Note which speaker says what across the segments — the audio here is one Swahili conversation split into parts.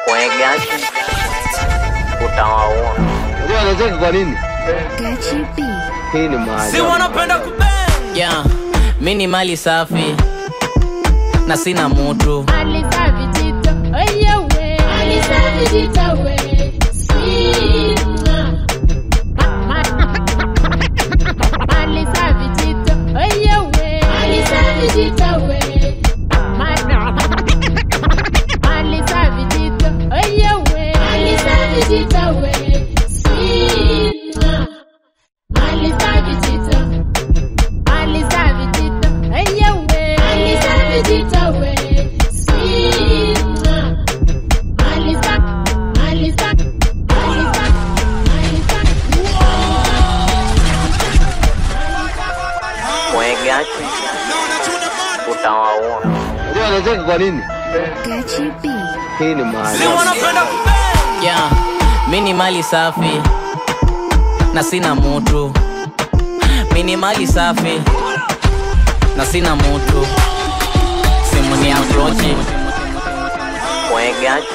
Speaker 1: Mwegaji utawaua.
Speaker 2: Unajua anacheka kwa nini?
Speaker 3: Gachi B.
Speaker 2: Hii ni maajabu.
Speaker 4: si wanapenda kubang yeah. mi ni mali safi na sina mutu
Speaker 5: Alisa vijito, oye we. Alisa vijito we. Sina. Alisa vijito, oye we. Alisa vijito we. Alisa vijito, oye we. Alisa vijito we. Sina. Alisa vijito. Alisa vijito, oye we. Alisa vijito we. Sina. Alisa, Alisa, Alisa, Alisa.
Speaker 1: Mwegaji utawaua.
Speaker 2: Unajua anacheka kwa nini?
Speaker 3: Gachi B.
Speaker 2: Hii ni
Speaker 4: si
Speaker 2: maajabu.
Speaker 4: wanapenda kubang yeah. mi ni mali safi na sina mutu mi ni mali safi na sina mutu simu ni aprochi
Speaker 1: Mwegaji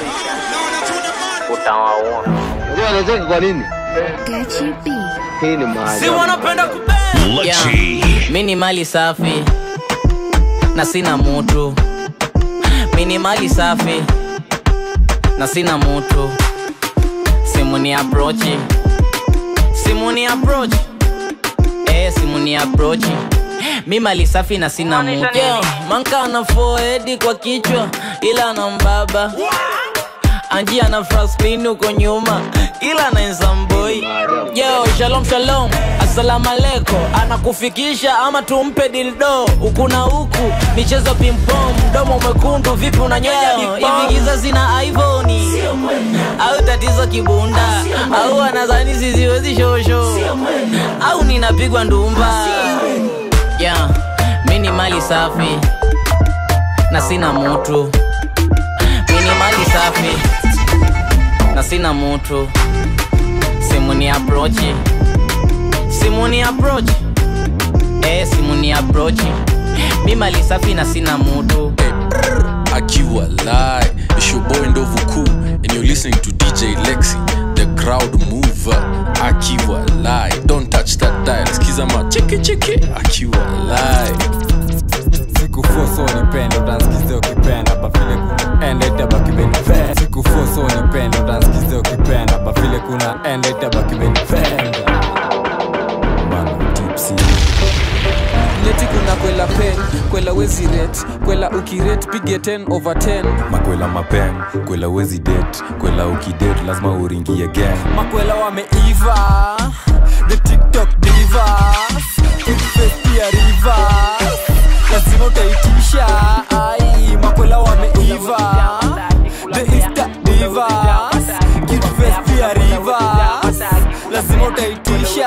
Speaker 1: utawaua.
Speaker 2: Unajua anacheka kwa nini?
Speaker 3: Gachi B.
Speaker 2: Hii ni
Speaker 4: si
Speaker 2: maajabu.
Speaker 4: wanapenda kubang yeah. mi ni mali safi na sina mutu mi ni mali safi na sina mutu simu ni aprochi simu ni aprochi eh, simu ni aprochi mi mali safi na sina mutu yeah, manka ana foedi kwa kichwa ila ana mbaba anji ana fraspin huko nyuma ila anaensamboi yo shalom shalom assalamu alaikum anakufikisha ama tumpe dildo huku na huku michezo pimpom mdomo mwekundu vipi unanyonya hivi giza zina ivoni au tatizo kibunda au anazani siziwezi shosho au ninapigwa ndumba yeah, mi ni mali safi na sina mutu mi ni mali safi na sina mutu simu ni aprochi simu ni aprochi eh, simu ni aprochi mi mali safi na sina mutu
Speaker 6: akiwa lie it's your boy ndovu cool and you're listening to dj lexi the crowd mover akiwa lie don't touch that dial skiza ma chiki chiki akiwa lie
Speaker 7: sikufoso nipende utansikize ukipenda bafile kuna ende itabakibenipe sikufoso nipende utansikize ukipenda bafile kuna ende itabakibenipe
Speaker 8: leti kuna kwela pen kwela wezi ret kwela ukiret pige 10 over 10
Speaker 7: makwela mapen kwela wezi det kwela ukidet lazima uringie gang
Speaker 8: makwela wameiva the tiktok divas Face pia rivers lazima utaitisha ai makwela wameiva the insta divas Face pia rivers lazima utaitisha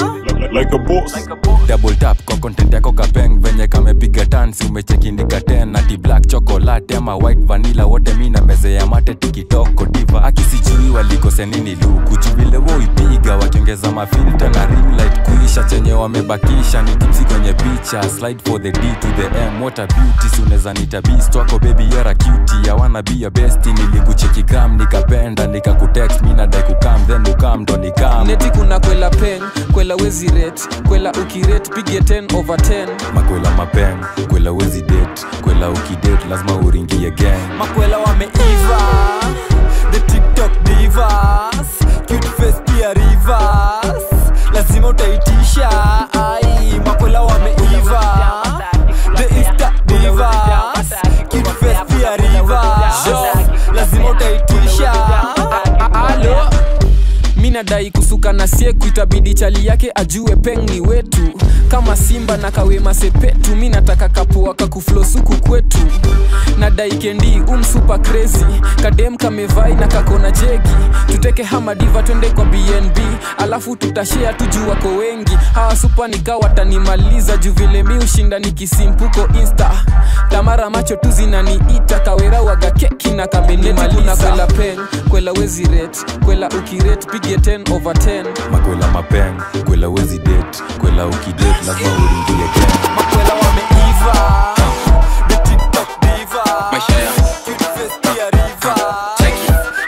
Speaker 7: double tap kwa content yako kapeng venye kamepiga tansi umechekindika ten ati black chocolate ama white vanilla wote mi na meze ya mate tikitoko diva akisijui walikose nini luku vile woipiga wakiongeza mafilta na ring light kuisha chenye wamebakisha ni tipsi kwenye picha slide for the d to the m what a beauty si unaweza nita beast wako baby you're a cutie ya wanna be your bestie nilikucheki gram nikapenda nikakutext mi nadai kukam then ukam ndo nikam
Speaker 8: neti kuna kwela pen kwela wezi ret kwela ukiret pige 10 over 10
Speaker 7: makwela mapeng kwela wezi det kwela ukidet lazima uringie gang
Speaker 8: makwela wameiva the tiktok divas cute face pia rivers lazima utaitisha ai makwela wameiva the insta divas cute face pia rivers lazima utaitisha alo mi nadai kusuka na sieku itabidi chali yake ajue peng ni wetu kama simba na kawema sepetu mi nataka kapua kakuflosuku kwetu nadai kendi umsupa crazy kadem kamevai na kakona jegi tuteke hamadiva twende kwa bnb alafu tutashea tuju wako wengi hawa supa nika watanimaliza juu vile mi ushinda nikisimpuko insta tamara macho tu zinaniita kawera waga keki na kamenimaliza kwela pen kwela wezi ret kwela ukiret pige 10 over 10
Speaker 7: makwela mapeng kwela wezi det kwela ukidet lazima uringie gang
Speaker 8: makwela wameiva the tiktok diva
Speaker 6: maisha ya
Speaker 8: Cute face pia riva.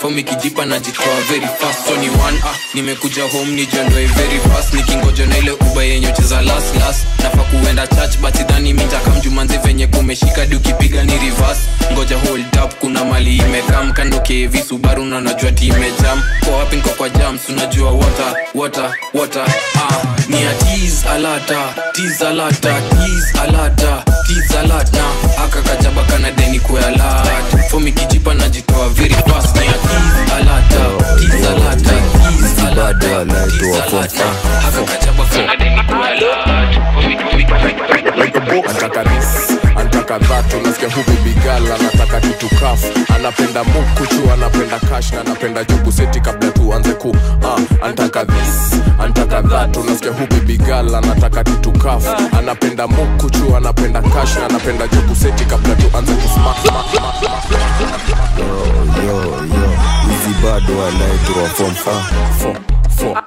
Speaker 6: fomi kijipa najitoa very fast so ni one ah nimekuja home nijiondoe very fast nikingoja na ile uba yenye ucheza last last nafa kuenda church but sidhani mitakamjumanzi venye kumeshika di ukipiga ni reverse ngoja hold up kuna mali imekam kando kevi subaru na najua ti imejam kwa wapi nko kwa jams unajua water water water ah ni ya tease alata tease alata tease alata tease alata aka kajaba kana deni kwa alert fomi kijipa najitoa very fast ni ya tease alata tease alata tease alata tease alata aka kajaba kana deni kwa alert fomi kijipa
Speaker 1: antaka this antaka that unasikia hu bibigal anataka tutukaf anapenda mukuchu anapenda kash na anapenda jugu seti kabla tuanze ku uh, antaka this antaka that unasikia hu bibigal anataka tutukaf anapenda mukuchu anapenda kash na anapenda jugu seti kabla tuanze kusma
Speaker 9: yo yo hizi bado anaitwa form
Speaker 1: Four, four.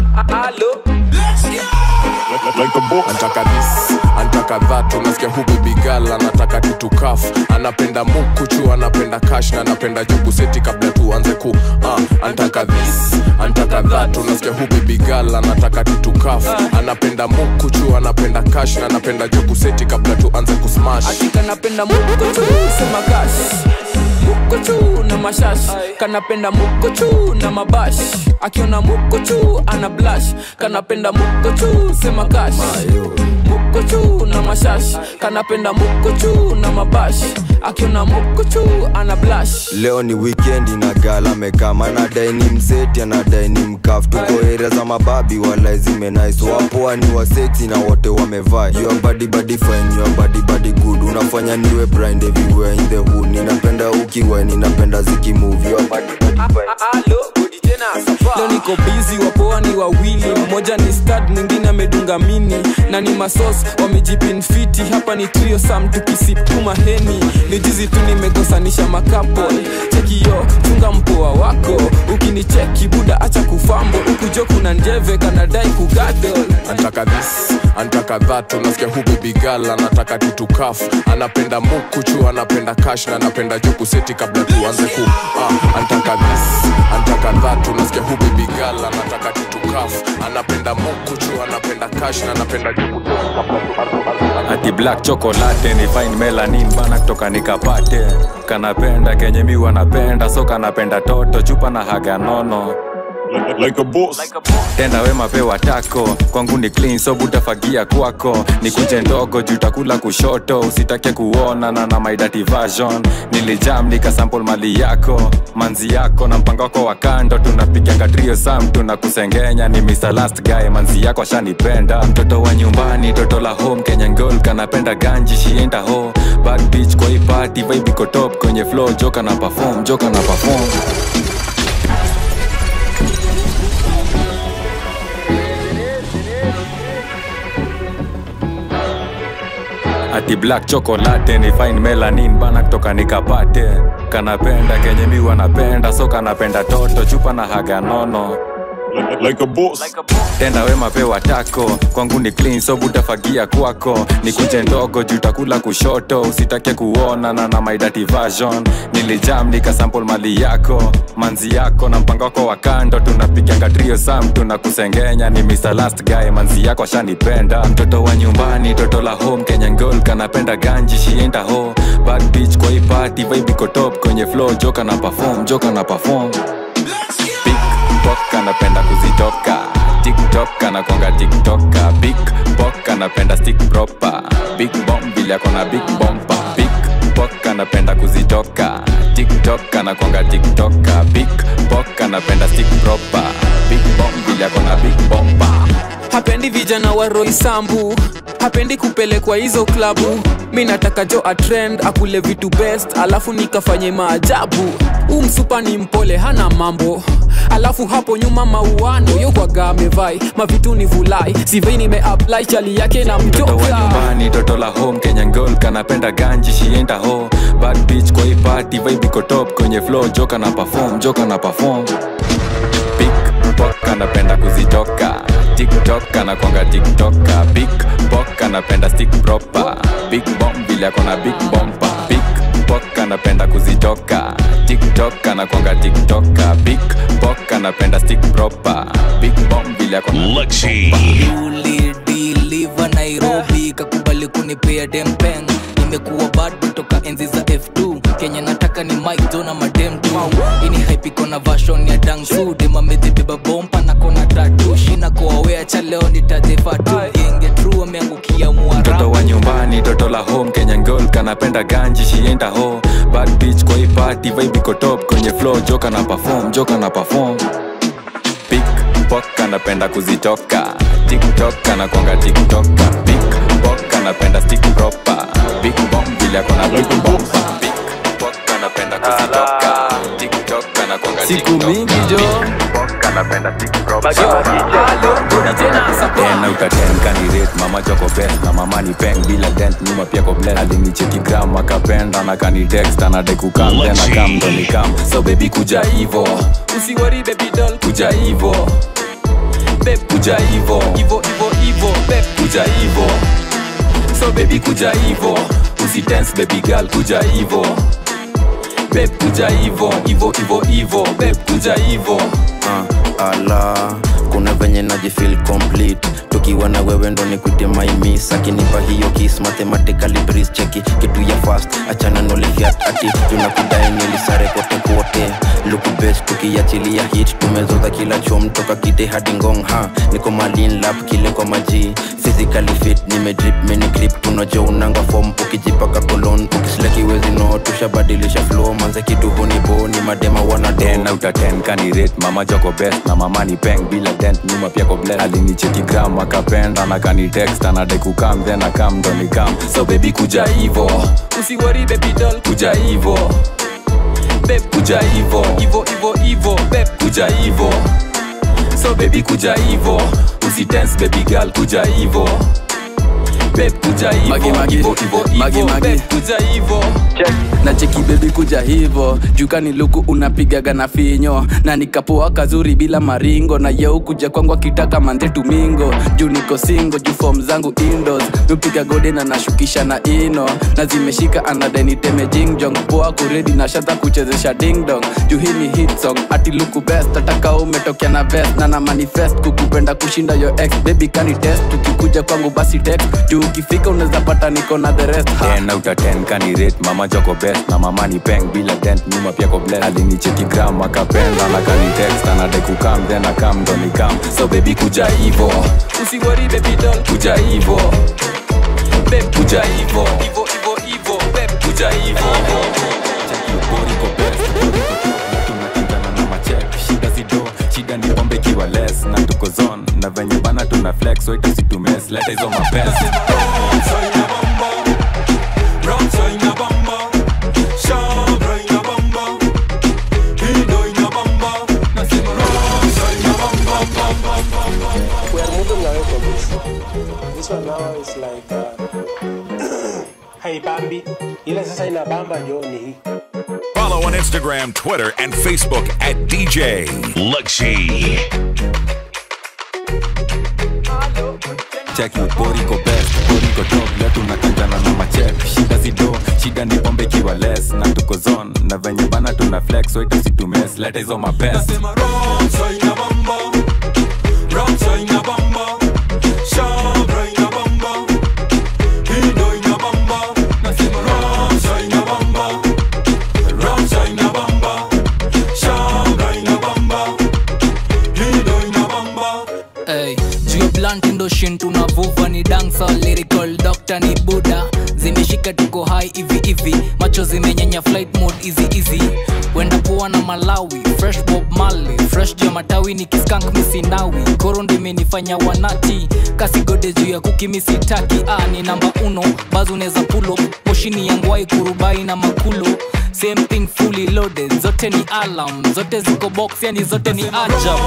Speaker 1: antaka this antaka that unasikia hu bibigal anataka tutukaf anapenda mukuchu anapenda kash na anapenda jugu seti kabla tuanze ku uh, antaka this antaka that unasikia hu bibigal anataka tutukaf anapenda mukuchu anapenda kash na anapenda jugu seti kabla tuanze kusmash
Speaker 8: kanapenda mukochu sema kash mukochu na mashash kanapenda mukochu na mabash akiona mukochu ana blash kanapenda mukochu sema kash mukochu na mashash kanapenda mukochu na mabash akiona mukochu ana blash
Speaker 9: leo ni wikendi na gala mekama anadai ni mseti anadai ni mkaf tuko area za mababi wala zimenais wapoa ni waseti na wote wamevaa your body body fine your body body good unafanya niwe blind everywhere in the hood ninapenda ukiwa ninapenda zikimove your body body fine
Speaker 8: leo niko bizi wapoa ni wawili mmoja ni stad mwingine amedunga mini na ni masos wamejipinfiti hapa ni trio sam tukisipuma heni ni jizi tu nimekosanisha makapo chekiyo chunga mpoa wako ukinicheki buda acha kufambo ukujo kuna njeve kanadai kugadol
Speaker 1: antaka this antaka that unasikia hu bibigal anataka tutukaf anapenda mukuchu anapenda kash na anapenda juku seti kabla tuanze ku uh, antaka this antaka that unasikia hu bibigal anataka tutukaf anapenda mukuchu anapenda kash na anapenda juku seti kabla tuanze
Speaker 7: ati black chocolate ni fine melanin bana kutoka nikapate kanapenda kenye mi wanapenda so kanapenda toto chupa na haga nono
Speaker 1: like a boss
Speaker 7: tenda wema pewa tako kwangu ni clean so butafagia kwako ni kunje ndogo jutakula kushoto usitake kuona na na my dirty version nilijam nikasample mali yako manzi yako na mpango wako wa kando tunapiganga trio sam tunakusengenya ni Mr. last guy manzi yako ashanipenda mtoto wa nyumbani toto la home Kenyan girl kanapenda ganji shienda ho bad bitch kwa hii party vibe iko top kwenye flow joka na perform joka na perform ati black chocolate ni fine melanin bana kutoka nikapate kanapenda kenye mi wanapenda so kanapenda toto chupa na haga nono
Speaker 1: like a boss
Speaker 7: tenda wema pewa tako kwangu ni clean so butafagia kwako ni kunje ndogo jutakula kushoto usitake kuona na na my dirty version nilijam nikasample mali yako manzi yako na mpango wako wa kando tunapiganga trio sam tunakusengenya ni Mr. last guy manzi yako ashanipenda mtoto wa nyumbani toto la home Kenyan girl kanapenda ganji shienda ho bad bitch kwa hii party vibe iko top kwenye flow joka na perform joka na perform Pickpock anapenda kuzitoka tiktok anakwanga tiktoka big pok anapenda stick proper big bomb vile akona big bompa pickpock anapenda kuzitoka tiktok anakwanga tiktoka big pok anapenda stick proper big bomb vile akona big bompa
Speaker 8: hapendi vijana wa roisambu hapendi kupelekwa hizo klabu mi nataka jo atrend akule vitu best alafu nikafanye maajabu huu msupa ni mpole hana mambo alafu hapo nyuma mauano yokwaga amevai mavitu ni vulai sivei nimeapply chali yake na
Speaker 7: mtoto wa
Speaker 8: mjoka
Speaker 7: nyumbani toto la home kenyan girl kanapenda ganji shienda ho bad bitch kwa hii party vibe iko top kwenye flow joka na perform joka na perform pickpock anapenda kuzitoka tiktok anakwanga tiktoka big pok anapenda stick proper big bomb vile akona big bompa pickpock anapenda kuzitoka tiktok tiktok anakwanga tiktoka big bok anapenda stick proper big bomb vile akona
Speaker 10: ulidiliva nairobi kakubali kunipea dempeng nimekuwa bad toka enzi za f2 kenya nataka ni mike jona madem tu ini haipiko na vashon ya dangsu demamezibeba bompa na kona tatu shina koawea cha leo nitajefatu genge tru ameangukia
Speaker 7: mtoto
Speaker 10: mwarabu
Speaker 7: wa nyumbani toto la home kenya girl kanapenda ganji shienda ho bad bitch kwa hii party vibe iko top kwenye flow joka na perform joka na perform big bok anapenda kuzitoka tiktok anakwanga tiktoka big bok anapenda stick proper big bomb vile akona big bomb big bok anapenda kuzitoka tiktok anakwanga
Speaker 8: siku mingi jo
Speaker 7: anapenda stick proper tena utatenkanirate mama choko best na mama ni peng bila dent nyuma pia ko blend alinicheki gram akapenda na kanitext anadai kukam tena kam ndo ni kam so baby kuja hivo
Speaker 8: usiwari baby doll
Speaker 7: kuja hivo beb kuja hivo hivo hivo hivo beb kuja hivo so baby kuja hivo usitense baby girl kuja hivo beb kuja hivo hivo hivo hivo beb kuja hivo
Speaker 11: uh, ala kuna venye najifil complete tukiwa na wewe ndo nikuite maimis akinipa hiyo kis mathematically breeze cheki kitu ya fast achana nolifiat ati tunakudai nilisare kote kote luku best tukiachilia hit tumezoza kila chom toka kite hadi ngong ha niko malin lap kile kwa maji physically fit nimedrip mini grip tunajo unanga form ukijipaka kolon ukisleki wezi no tushabadilisha flow manze kitu hunibo ni madema wana
Speaker 7: tena utatenkanirate mama choko best na mama ni peng bila dent nyuma pia ko blend alinicheki gram akapenda na kanitext anadai kukam then akam ndo ni kam so baby kuja hivo
Speaker 8: usiwari baby doll
Speaker 7: kuja hivo beb kuja hivo hivo hivo hivo beb kuja hivo so baby kuja hivo usitense baby girl kuja hivo beb kuja hivo
Speaker 8: Magi, magi.
Speaker 7: hivo hivo
Speaker 8: Magi,
Speaker 7: hivo
Speaker 8: magi.
Speaker 7: beb kuja hivo
Speaker 8: na cheki bebi kuja hivo jukani luku unapigaga na finyo na nikapoa kazuri bila maringo na yeu kuja kwangu akitaka manze tumingo juu niko singo juu fom zangu indos nupiga gode na nashukisha na ino na zimeshika anadeniteme jingjong poa kuredi na shata kuchezesha dingdong juu hii ni hit song ati luku best ataka umetokea na vest na na manifest kukupenda kushinda yo ex baby kani test ukikuja kwangu basi text juu ukifika unaweza pata niko na the rest ha.
Speaker 7: tena utatenkanirate mama choko best na mama ni peng bila dent nyuma pia ko blend alinicheki gram akapenda na kanitext anadai kukam then akam ndo ni kam so baby kuja hivo
Speaker 8: usiwari baby doll
Speaker 7: kuja hivo beb kuja hivo hivo hivo hivo beb kuja hivo shida zido shida ni pombe ikiwa less na tuko zone na venye bana tuna flex so itasitumes leta hizo mapesa
Speaker 12: We are moving away from this. This one now is like uh, haibambi, ile sasa inabamba ndio ni hii.
Speaker 13: Follow on Instagram, Twitter, and Facebook at DJ Luxy.
Speaker 7: cheki poriko best poriko top leo tunakanjana na machek shida zido shida ni pombe ikiwa less na tuko zone na venye bana tuna flex so itasitumes leta hizo mapesa
Speaker 10: Hey, juu ya blunt ndo shin tunavuva ni dansa lyrical doctor ni buda zimeshika tuko hai hivi hivi macho zimenyenya flight mode easy easy wenda poa na malawi fresh bob mali fresh juu ya matawi ni kiskank misinawi koro ndo imenifanya wanati kasigode juu ya kuki misitaki ah, ni namba uno bazo unaweza pulo moshini yangwai kurubai na makulo same thing fully loaded zote ni alarm zote ziko box yani zote ni ajab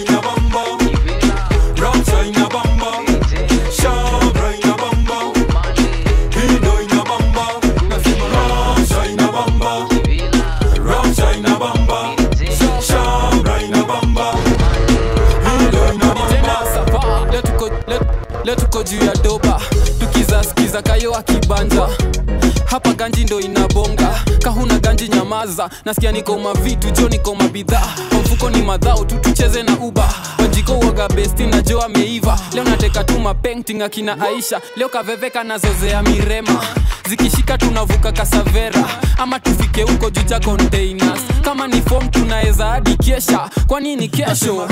Speaker 8: Leo tuko- leo- leo tuko juu ya doba tukizaskiza kayo akibanja
Speaker 14: hapa ganji ndo inabonga kahuna ganji nyamaza nasikia niko mavitu jo niko mabidhaa kwa mfuko ni madhao tu tucheze na uba wajiko uoga besti na jo ameiva leo nateka tu mapenting akina aisha leo kaveveka nazozea mirema zikishika tunavuka kasavera ama tufike huko juu cha containers kama ni fom tunaweza hadi kesha kwa nini kesho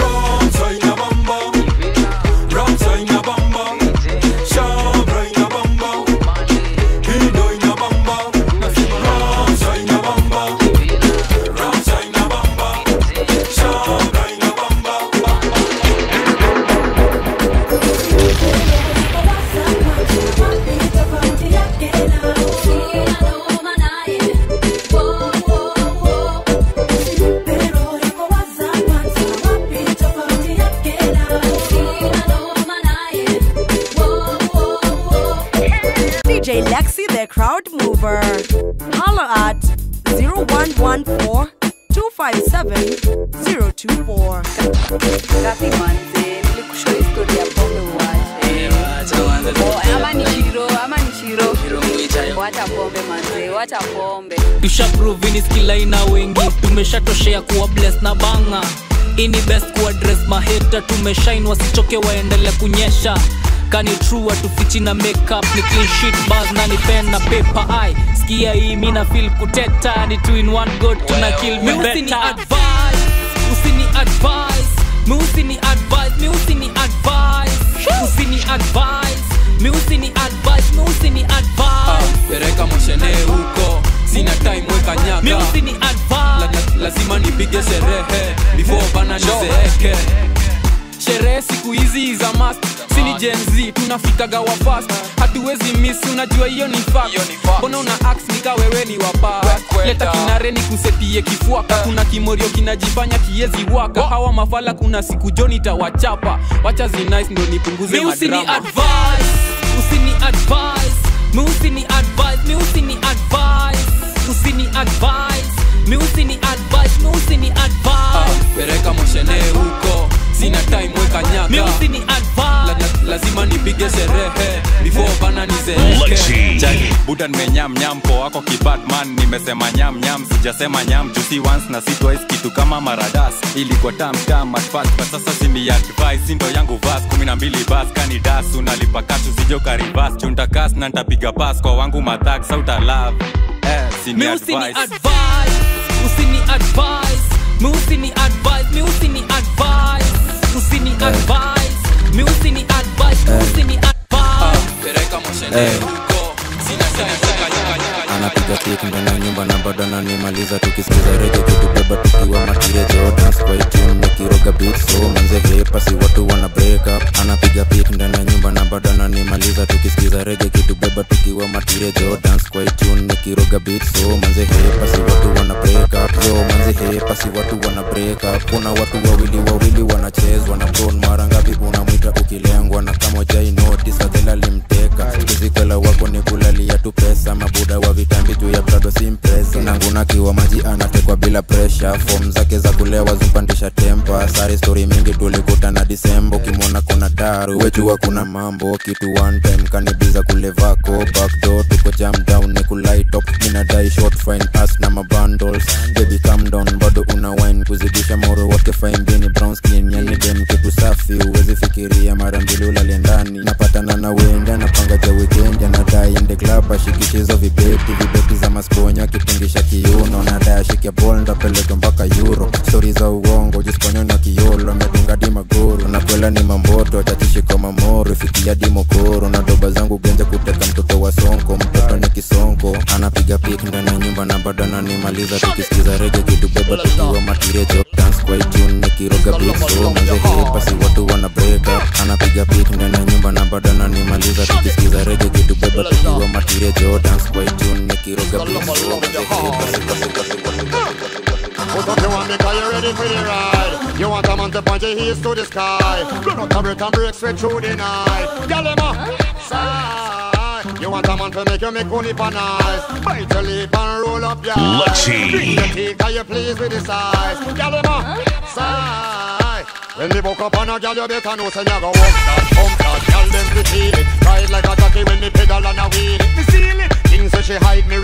Speaker 15: DJ Lexi, the crowd mover. Holla at 0114 257 024.
Speaker 16: Gapi manze, nilikushow historia ya pombe uache. Oh, ama ni shiro, ama ni shiro. Wacha pombe manze, wacha pombe.
Speaker 10: tushaprovini skilaina wengi tumeshatoshea kuwa bless na banga ini best kuadres maheta tumeshain wasichoke waendele kunyesha kani true watufichi na makeup ni clean sheet bars na ni pen na paper ai skia hii mina feel kuteta ni two in one god tuna kill me better advice usini advice mi usini advice mi usini advice usini advice mi usini advice mi usini advice
Speaker 14: pereka moshene huko sina time weka nyaga
Speaker 10: mi usini advice
Speaker 14: la, la, lazima nipige sherehe before bana nizeeke sherehe siku hizi za mast sini jenz tunafikaga wa fast hatuwezi miss unajua hiyo ni fact mbona una ax nika wewe ni wapa leta kinare ni kusetie kifuaka kuna kimorio kinajifanya kiezi waka hawa mafala kuna siku joni tawachapa wacha zinice ndo nipunguze
Speaker 10: mi usini
Speaker 14: madrama
Speaker 10: advice usini advice mi usini advice mi usini advice usini advice mi usini advice mi usini advice
Speaker 14: pereka moshene huko sina time weka nyaga
Speaker 10: mi usini advice
Speaker 14: la, la, lazima nipige sherehe before bana nizeeke
Speaker 7: Chaki, buda nimenyam nyam po wako kibatman nimesema nyam nyam sijasema nyam jusi once na si twice kitu kama maradas ilikuwa tam tam at first but sasa sini advice sindo yangu vas kumi na mbili bas kani das unalipa kashu sijo karibas chuntakas na ntapiga pas kwa wangu mathak sauta love eh, sini
Speaker 10: mi usini
Speaker 7: advice
Speaker 10: advice usini advice mi usini advice mi usini advice usini advice mi usini advice mi usini advice
Speaker 14: pereka moshene huko sina time weka nyaga
Speaker 11: anapiga pik ndani ya nyumba na bado ananimaliza tukisikiza rege kitubeba tukiwa matiria jordans kwa itune nikiroga beat so manze hepasi watu wana break up anapiga pik ndani ya nyumba na bado ananimaliza tukisikiza rege kitubeba tukiwa matiria jordans kwa itune nikiroga beat so manze hepasi watu wana break up yo manze hepasi watu wana break up kuna watu wawili wawili wanachezwa na bron mara ngapi unamwita ukilengwa na kama jai notice adhela limteka kizikwela wako ni kulalia tu pesa mabuda wa vitambi juu ya prado simpresa nanguna kiwa maji anatekwa bila presha fom zake za kulewa zumpandisha tempa sari stori mingi tulikutana disembo kimwona kuna daru wejua kuna mambo kitu one time kanibiza kulevako backdoor tuko jam down ni kulaitop minadai short fine as na mabundles baby calm down bado una wine kuzidisha moro wake fine bini brown skin yani dem kitu safi uwezi fikiria mara mbili ulale ndani napatana na wenda napanga ja weekend anadai ende club ashikishizo vibeti vibeti za masponya akipungisha kiuno nadai ashike bol ndapeleka mpaka euro stori za uongo jisponyo na kiolo amedunga di magoro nakwela ni mamboto tachishiko mamoro fikia di mokoro na doba zangu genja kuteka mtoto wa sonko mtoto ni kisonko anapiga pik ndani ya nyumba na bado ananimaliza tukisikiza rege kitubeba tukiwa matirejo dance kwa itune nikiroga beat so manze hepasi watu wana break up anapiga pik ndani ya nyumba na bado ananimaliza tukisikiza rege kitubeba tukiwa matirejo dance kwa itune nikiroga beat so manze
Speaker 17: Put up your hand because you're ready for the ride. You want a man to point your heels to the sky. Run out the break and break straight through the night. Girl, them a side. You want a man to make you make money for nice. Bite your lip and roll up your eyes.
Speaker 13: Lucky.
Speaker 17: Bring your teeth, are you pleased with the size? Girl, them a side. When me woke up on a girl, you better know say me a go walk that, pump that. Girl, them fi feel it. Ride like a jockey when me pedal and a wheel it. Me seal it. Things say she hide me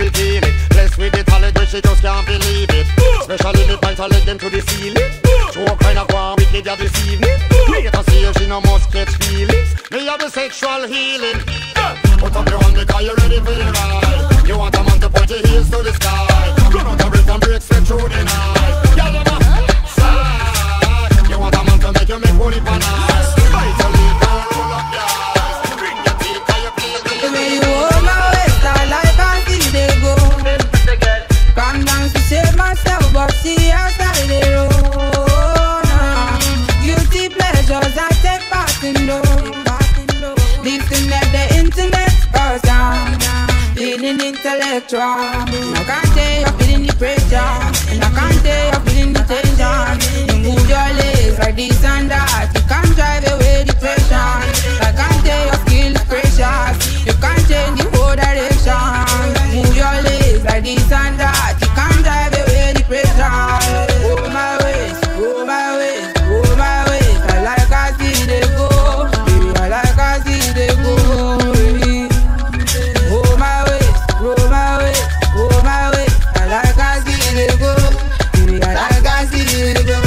Speaker 17: she just can't believe it. Especially me point her leg them to the ceiling. Show kind of one wicked ya this evening. Later see her, she no must catch feelings. Me have the sexual healing. Put up your hand because you're ready for the ride. You want a man to point your heels to the sky. Run out the break and break straight through the night. Yeah, them a side. You want a man to make you make money for nice. Bite your lip and roll up your eyes. Bring your teeth 'cause you feel the
Speaker 18: The way you hold my waist, I like I see they go. Calm down to save myself, but see I started it roll. Nah. Guilty pleasures I take part in those. These things that the internet goes down. Feeling intellectual. I can't tell you're feeling the pressure. And I can't tell you're feeling the tension. You move your legs like this and that. You can't drive away depression. I can't tell your skill is precious. You can't change the whole direction. Move your legs like this and that. You can't drive away depression. Oh my ways, oh my ways, oh my ways. I like I see they go. Baby, I like I see they go. Baby. Oh my ways, oh my ways, oh my ways. I like I see they go. Baby, I like I see they go.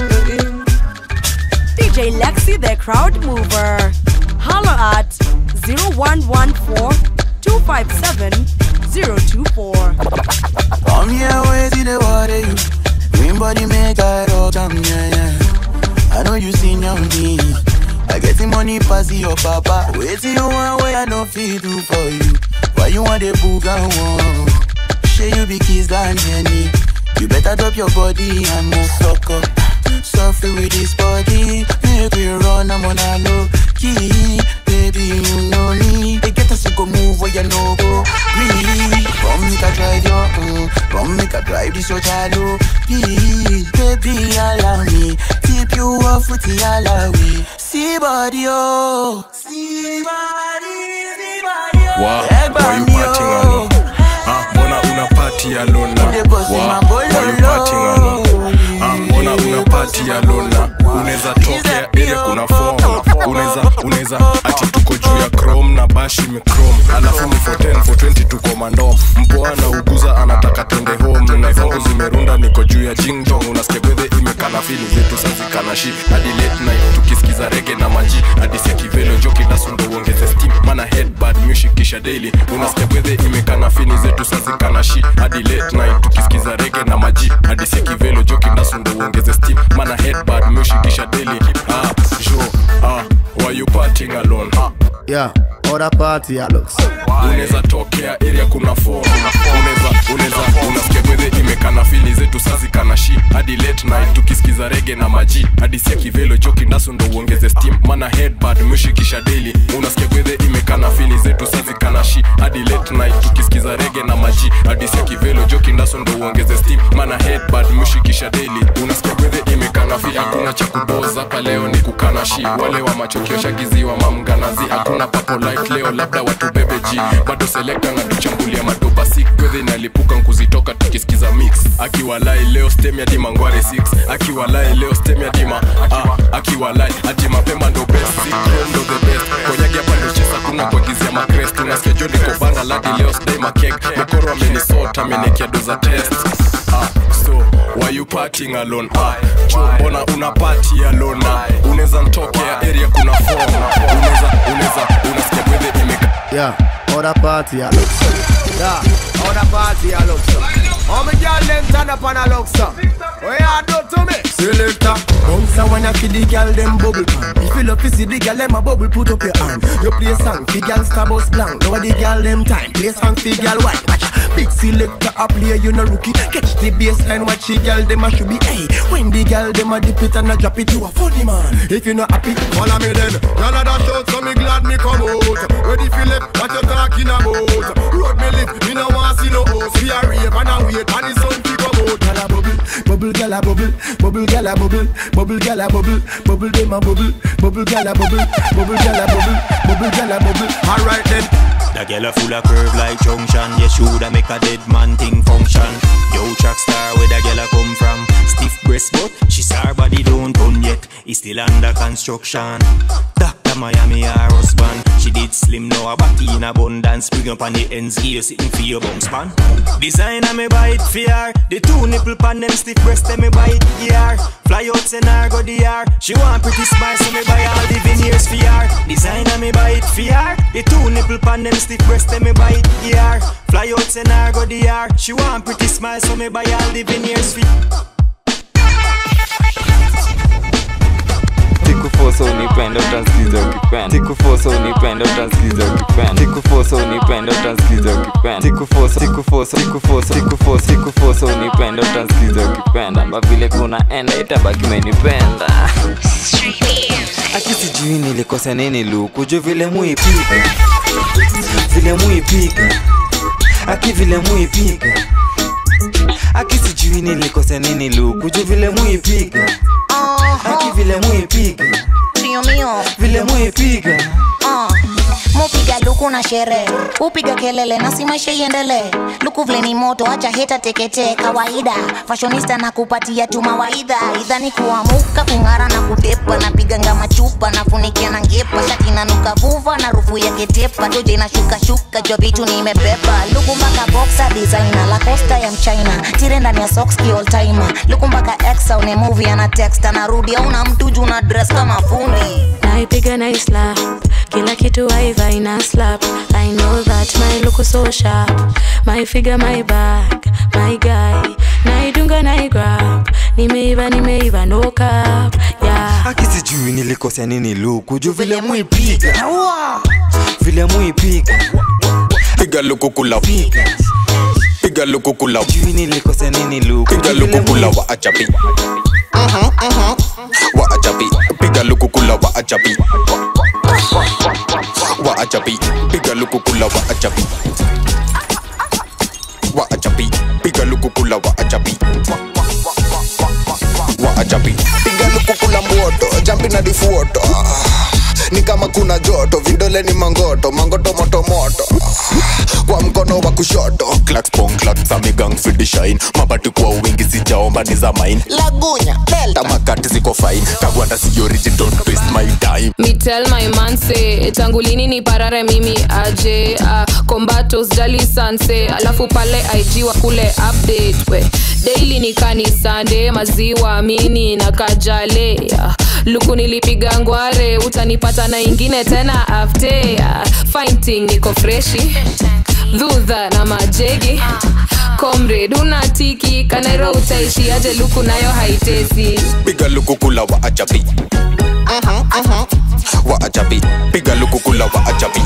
Speaker 15: DJ Lexi, the crowd mover. Holler at 0114 257 024.
Speaker 19: Come here, wait till the water you. Green body make I rock jam, yeah, yeah. I know you seen young me. I get the money pass your papa. Wait till you want way I no feel do for you. Why you want the book and one? Say you be kiss than any. You better drop your body and move suck up. Suffer with this body, make we run, I'm on a low key. Baby, you know me. They get us to go move where you know go. Breathe. Come make a drive your, mm. Come make a drive this your chalo. Please, baby, allow me. Tip you off with the alawi. See body, oh. See body, see body, oh.
Speaker 1: Wow,
Speaker 19: Eh,
Speaker 1: why you
Speaker 19: bami,
Speaker 1: partying
Speaker 19: oh.
Speaker 1: alone? Ah, mbona una party alone na? Wow, why you partying alone? Ah, mbona una party alone na? Unaweza tokea ile kuna form. Unaweza unaweza ati tuko juu ya chrome na bashi imechrome. Alafu ni for 10 for 20 tuko mandom. Mpoa na uguza anataka twende home. Na zangu zimerunda niko juu ya jingjong. Unasikia gwethe imekana fili zetu sazikana shi. Hadi late night tukisikiza rege na maji. Hadi sia kivelo joki dasundo uongeze steam. Mana headbad music kisha daily. Unasikia gwethe imekana fini zetu sazikana shi. Hadi late night tukisikiza rege na maji. Hadi sia kivelo joki dasundo uongeze steam. Mana headbad music kisha daily. Ah, jo, ah, why you partying alone?
Speaker 20: Yeah, other party I looks.
Speaker 1: unaweza tokea area kuna form unaweza unaweza unasikia gwethe imekana fili zetu sazikana shi hadi late night tukisikiza rege na maji hadi sia kivelo joki ndaso ndo uongeze steam mana headbad mshikisha daily unasikia gwethe imekana fili zetu sazikana shi hadi late night tukisikiza rege na maji hadi sia kivelo joki ndaso ndo uongeze steam mana headbad mshikisha daily unasikia gwethe imekana fili hakuna cha kudoza hapa leo ni kukana shi wale wa machokio shagiziwa mamganazi hakuna papo light leo labda watu bebe ji bado selekta na tuchambulia madoba sik gwedhe inalipuka nkuzitoka tukisikiza mix akiwalai leo stem ya dima ngware 6 akiwalai leo stem ya dima ah, akiwalai ati mapema ndo best Sikro ndo the best konyagi hapa ndo chesa kuna kuagizia makrest unasikia jo niko banda ladi leo sdai makek mekoro amenisota amenikia doza test ah, so why you partying alone ah, jo mbona una party alone ah, unaweza ntokea area kuna form unaweza unaweza unasikia gwedhe imeka
Speaker 20: Yeah, other party I looks.
Speaker 21: Yeah, other party I look so. All my girl them turn up and I look so. What you do to me?
Speaker 20: Selector, bounce and wanna feed the girl them bubble pan. If you love to see the girl them a bubble, put up your hand. You play song, fi girl star bus blank. Now the girl them time, play song fi girl white. Watch a big selector a play, you no rookie. Catch the baseline, watch the girl them a should be. Hey, when the girl them a dip it and a drop it, you a funny man. If you not happy,
Speaker 21: Follow me then. Y'all a dash out, so me glad me come out. Ready for left, what you talking about? Road me live, me no want see no house. We a rave and a wait, and the sun fi come out.
Speaker 20: Girl a bubble, bubble girl a bubble, bubble girl a bubble, bubble girl a bubble, bubble them a bubble, bubble girl a bubble, bubble girl a bubble, bubble girl a bubble.
Speaker 21: Alright then.
Speaker 22: The girl a full of curve like junction Yeah, shoulda make a dead man thing function Yo, track star, where the girl a come from Stiff breast but she saw her body don't done yet It's still under construction Doctor a Miami or husband. She did slim, now her body in abundance. Bring up on the ends here, sitting for your bounce pan. Designer me buy it for her. The two nipple pan them stiff breast, them me buy it yeah. Fly out and her go the yard. She want pretty smile, so me buy all the veneers for her. Designer me buy it for her. The two nipple pan them stiff breast, them me buy it yeah. Fly out and her go the yard. She want pretty smile, so me buy all the veneers for
Speaker 7: sikufosa unipenda utansikiza ukipenda sikufosa unipenda utansikiza ukipenda sikufosa unipenda utansikiza ukipenda sikufosa sikufosa sikufosa sikufosa sikufosa unipenda utansikiza ukipenda mba vile kunaenda itabaki umenipenda aki sijui nilikosa nini luku juu vile muipiga vile muipiga aki vile muipiga aki sijui nilikosa nini luku juu vile muipiga aki vile muipiga
Speaker 3: Mio mio
Speaker 7: vile muipiga
Speaker 3: uh. mupiga luku na sherehe upiga kelele na si maisha iendelee luku vile ni moto acha heta teketee kawaida fashionista na kupatia tu mawaidha idha ni kuamuka kung'ara na kutepa napiganga machupa nafunikia na ngepa shati nanuka vuva na rufu ya ketepa toje na shuka shuka jua vitu nimepepa luku mpaka boxer designer la costa ya mchina tire ndani ya socks ki all timer luku mpaka exa une movie ana text anarudi au na mtu juu na dress kama fundi
Speaker 5: naipiga na islap kila kitu aiva ina slap i know that my look is so sharp my figure my back my guy naidunga naigrab nimeiva nimeiva no cap yeah.
Speaker 7: aki sijui nilikosea nini luku juu vile muipiga vile muipiga
Speaker 1: piga lukukula piga lukukula
Speaker 7: jui nilikosea nini luku
Speaker 1: piga lukukula wa achapi wa achapi piga lukukula wa achapi wa achapi piga lukukula wa achapi wa achapi piga lukukula wa achapi wa achapi
Speaker 23: piga lukukula mboto jampi na difuoto ni kama kuna joto vidole ni mangoto mangoto moto moto kwa mkono wa kushoto
Speaker 1: clacks pong clacks amigang fidi shine mabati kwa wingi sijaomba ni za mine
Speaker 23: lagunya delta
Speaker 1: tamakati ziko fine kagwanda si origin don't waste my time
Speaker 24: Me tell my man say tangu lini ni parare mimi aje uh, kombatos jali sanse alafu pale ig wa kule update we daily ni kanisande maziwa mini na kajale uh, luku nilipiga ngware utanipata na ingine tena afte uh, fighting niko freshi dhudha na majegi comrade unatiki kanairo utaishi aje luku nayo haitesi
Speaker 1: piga lukukula wa achapi wa achapi piga lukukula wa achapi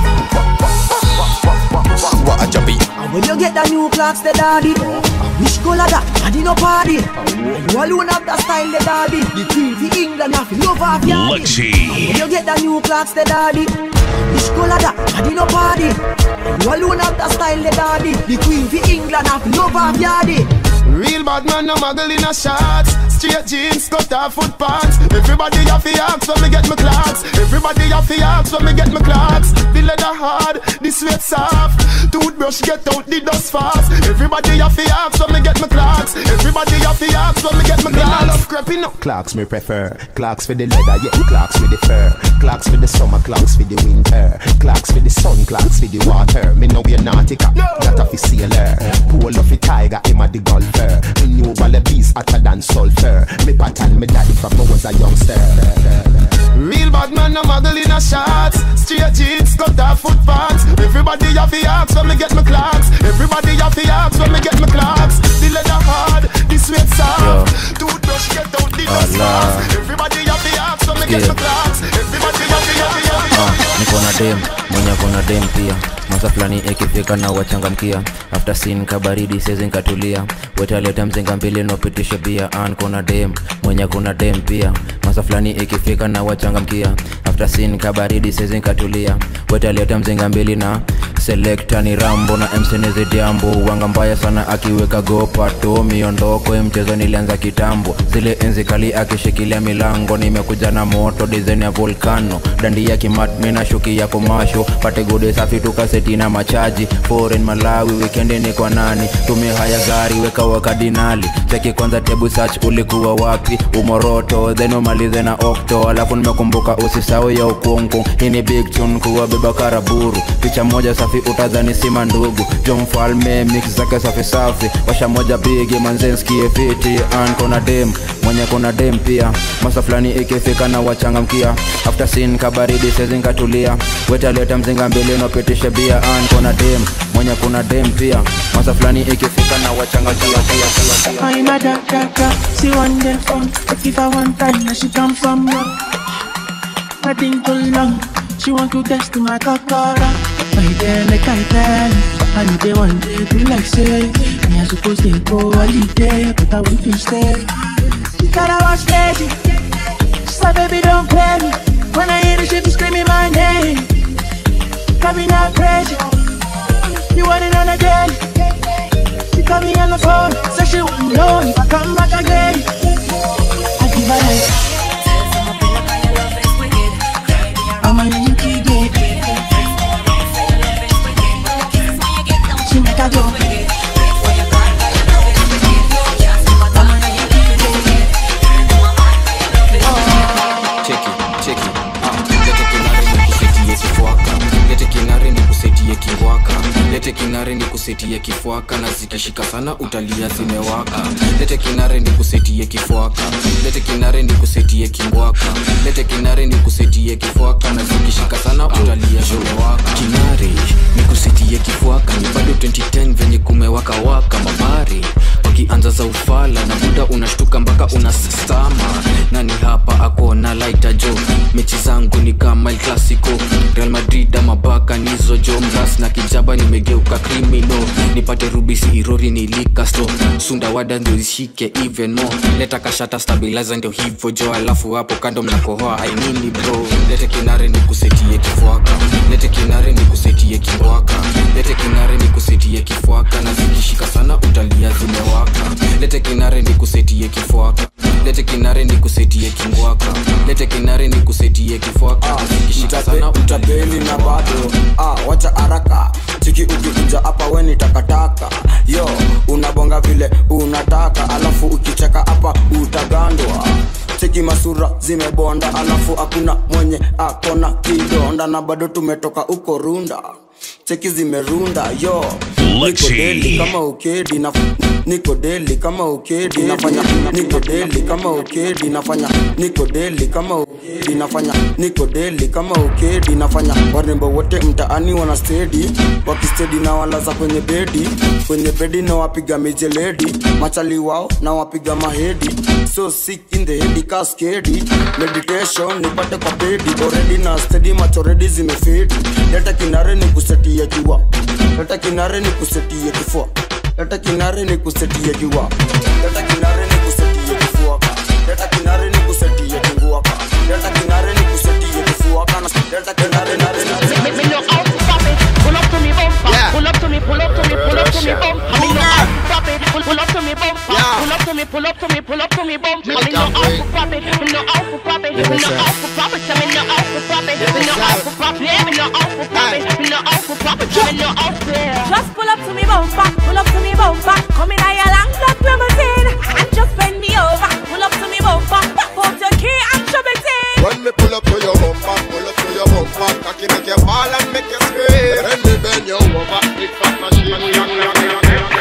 Speaker 1: wa achapi
Speaker 25: And when you get the new clocks, the daddy Which color that? I did no party And you alone have the style, the daddy The queen for England, have love of your
Speaker 13: Luxy.
Speaker 25: When you get the new clocks, the daddy Which color that? I did no party And you alone have the style, the daddy The queen for England, have love of your
Speaker 21: Real bad man, no muggle in a shots. Straight jeans, cut off foot pants. Everybody have to ask when me get my clocks. Everybody have to ask when me get my clocks. The leather hard, the sweat soft. Toothbrush get out the dust fast. Everybody have to ask when me get my clocks. Everybody have to ask when me get my clocks. love creeping up.
Speaker 26: Clocks me prefer. Clocks for the leather, yeah. Clocks for the fur. Clocks for the summer, clocks for the winter. Clocks for the sun, clocks for the water. Me know we nautica, that a fi sailor. Pull off a tiger, him a the golfer. Me knew all the bees hotter than sulfur. Me pattern me daddy from I was a youngster.
Speaker 21: Real bad man, no muggle in a shots. Straight jeans, cut off foot pants. Everybody have to ask when me get my clocks. Everybody have to ask when me get my clocks. The leather hard, the sweat soft. Toothbrush get out the dust fast. Everybody have to ask when me get my clocks. Everybody have to, have to, have to, have to.
Speaker 11: niko na dem mwenye kona dem pia masa fulani ikifika na wachangamkia after sin kabaridi sezi nkatulia wetaleta mzinga mbili nopitisha bia an kona dem mwenye kuna dem pia masa fulani ikifika na wachangamkia after sin kabaridi sezi nkatulia wetaleta mzinga mbili na selekta ni rambo na msenezi jambo wanga mbaya sana akiweka gopato miondoko ya mchezo nilianza kitambo zile enzi kali akishikilia milango nimekuja na moto dizaini ya volcano dandi ya kimatmi na shuki ya komasho pate gode safi tukaseti na machaji foreign malawi wikendi ni kwa nani tumia haya gari weka wakadinali cheki kwanza tebu search ulikuwa wapi umoroto then umalize na okto alafu nimekumbuka usisau
Speaker 2: ya ukungu hii ni big tune kuwabeba karaburu picha moja safi utadhani sima ndugu jo mfalme mix zake safi safi washa moja bigi manzenskie fiti an kona dem mwenye kona dem pia masa fulani ikifika na wachangamkia after sin kabaridi sezinkatulia wetaleta mzinga mbili nopitishe bia an kona dem mwenye kuna dem pia masa fulani ikifika na wachangamkia pia, pia, pia.
Speaker 4: I'm a da da da, she want them fun. But if I want time, now she come from me. I think too long, she want to test my kakara. My day like I tell, I need the one day to like say. Me I supposed to go holiday, but I want to stay. She thought I was crazy. She said, baby, don't play me. When I hear the shit, be screaming my name. Got me not crazy. You want it on a daily. She call me on the phone, so she won't know if I come back again. I give her like. I'm a Yankee gay. She make a go.
Speaker 6: cheki cheki ah, lete kinare ni kusetie kifuaka lete kinare ni kusetie kingwaka lete kinare ni kusetie kifuaka na zikishika sana utalia zimewaka lete kinare ni kusetie kifuaka lete kinare ni kusetie kingwaka lete kinare ni kusetie kifuaka na zikishika sana utalia zimewaka kinare ni kusetie kifuaka ni bado 2010 venye kumewaka waka mabari wakianza za ufala na muda unashtuka mpaka unastama nani hapa akona laita jo mechi zangu ni kama el clasico real madrid ama baka nizo jo mras na kijaba nimegeuka krimino nipate rubisi irori nilikasto sunda wada ndio ishike even more leta kashata stabilizer ndio hivyo jo alafu hapo kando mnakohoa ainini bro lete kinare ni kusetie kifuaka lete kinare ni kusetie kimbwaka lete kinare ni kusetie kifuaka na zikishika sana utalia zimewaka lete kinare ni kusetie kifuaka lete kinare ni kusetie kingwaka lete kinare ni kusetie kifuaka na zikishika sana
Speaker 8: utapeli na bado ah, wacha haraka chiki ukikuja hapa we ni takataka yo unabonga vile unataka alafu ukicheka hapa utagandwa cheki masura zimebonda alafu hakuna mwenye akona kidonda na bado tumetoka uko runda cheki zimerunda yo niko deli kama ukedi na niko deli kama ukedi nafanya niko deli kama ukedi nafanya niko deli kama ukedi nafanya niko deli kama ukedi nafanya warembo wote mtaani wana stedi wakistedi na walaza kwenye bedi kwenye bedi na wapiga mijeledi machali wao na wapiga mahedi so sick in the head kaskedi meditation nipate kwa pedi already na steady machoredi zimefedi leta kinare ni kusetia jua leta kinare ni kusetia kifua leta kinare ni kusetia jua leta kinare ni kusetia kifua leta kinare ni kusetia kingua leta kinare ni kusetia kifua kana leta kinare na
Speaker 9: Me know how to pop it. Pull up to me bumper. Pull up to me, pull up to me, pull up to me bumper. Me know how to pop it. Pull, pull up to me bumper. Pull up to me, pull up to me, pull up to me bumper. Me know how to pop it. Me know how to pop it. Me know how to pop it. Me know how to pop it. Me know how to pop it. Me know how to pop it. Me know how to pop it. Me know how to.
Speaker 15: Just pull up to me bumper, pull up to me bumper. Come in a your long black limousine and just bend me over. Pull up to me bumper, pop out your key and shove it in.
Speaker 23: When me pull up to your bumper, pull up to your bumper, cocky make you fall and make you scream. When me bend you over, big fat machine.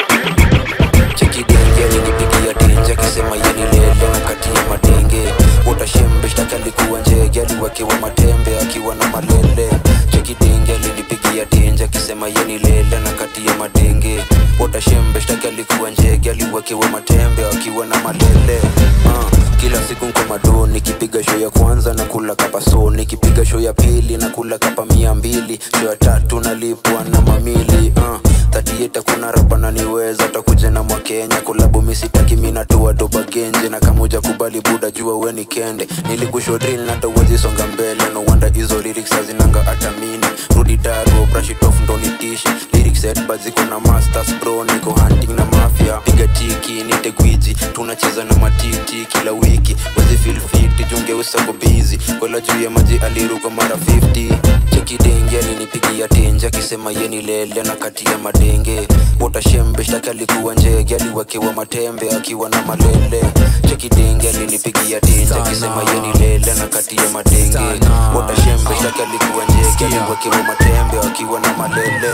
Speaker 11: chekidenge alinipigia tenje akisema yenilele na kati ya madenge utashembe shtaki alikuwa njege aliwekewa matembe akiwa na malele chekidenge alinipigia tenje akisema yenilele na kati ya madenge utashembe shtaki alikuwa njege aliwekewa matembe akiwa na malele uh, kila siku nko mado nikipiga show ya kwanza na kula kapa so nikipiga show ya pili na kula kapa mia mbili show ya tatu nalipwa na mamili uh, tatieta kuna rapa naniweza takuja na mwakenya kulabu misitaki minatoa doba genje na kamuja kubali buda jua we ni kende nilikusho drill na tawezi songa mbele no wonder hizo lyrics hazinanga hata mini rudi daro brush it off ndo nitishi lyrics set but ziko na masters bro niko hunting na mafia piga tiki nite gwiji tunacheza na matiti kila wiki wezi feel fit jungeusa ko busy kola juu ya maji aliruka mara 50 cheki denge alinipigia tenje akisema ye ni lele na kati ya madenge wotashembe shtaki alikuwa njege aliwekewa matembe akiwa na malele cheki denge alinipigia tenje akisema ye ni lele na kati ya madenge wotashembe shtaki alikuwa njege aliwekewa matembe akiwa na malele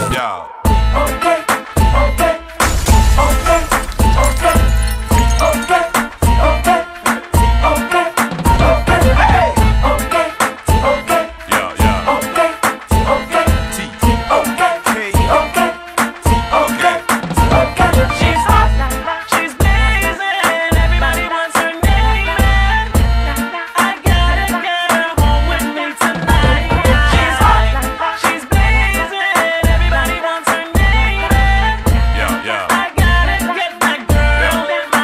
Speaker 15: She's hot, she's blazing, everybody wants her name. I gotta get her home with me tonight. She's hot, she's blazing, everybody wants her name.
Speaker 13: Yeah, yeah.
Speaker 15: I gotta get that girl in my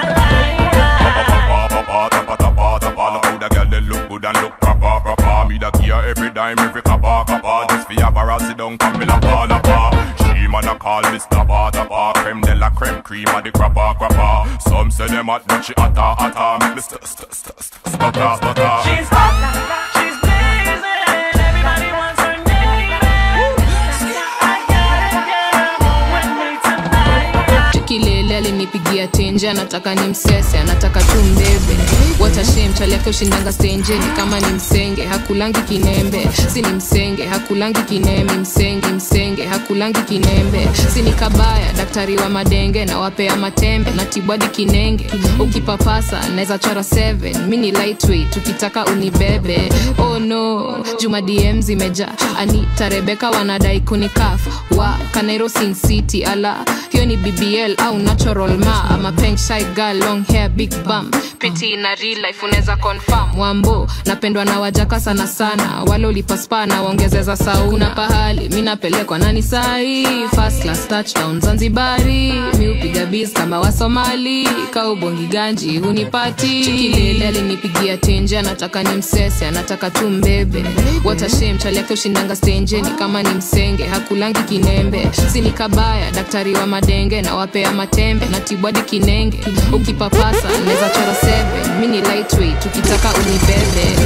Speaker 13: look good and look proper, proper. Me da care every dime, every copper, copper. Just fi have her sit down, come me la pa, la pa. She man a call me stopper, topper. Creme de la creme, cream of the crapper, crapper. Some say them hot, but she hotter, hotter. Make me st st st st stutter, stutter.
Speaker 15: She's hot, she's blazing, everybody wants her name. I gotta get her home with me tonight.
Speaker 24: chekilele alinipigia tenje anataka ni msese anataka tu mbebe watashem chali yake ushindanga stenjeni kama ni msenge hakulangi kinembe si ni msenge hakulangi kinembe msenge msenge hakulangi kinembe si ni kabaya daktari wa madenge na wapea matembe na tibwadi kinenge ukipapasa naweza chora 7 mi ni lightweight ukitaka unibebe oh no juma dm zimeja anita rebeka wanadai kunikaf wa kanairo sin city ala hiyo ni bbl au natural ma ama pink side girl long hair big bum piti na real life unaweza confirm wambo napendwa na wajaka sana sana wale ulipaspa na waongezeza sauna pahali mi napelekwa nani sahi first class touchdown zanzibari mi upiga biz kama wasomali kaubongi ganji hunipati chikilele alinipigia tenje anataka ni msese anataka tu mbebe watashem chali yake ushindanga stenjeni kama ni msenge hakulangi kinembe sini kabaya daktari wa madenge na wapea matembe na tibwadi kinenge ukipapasa naweza chora 7 mi ni lightweight ukitaka unibebe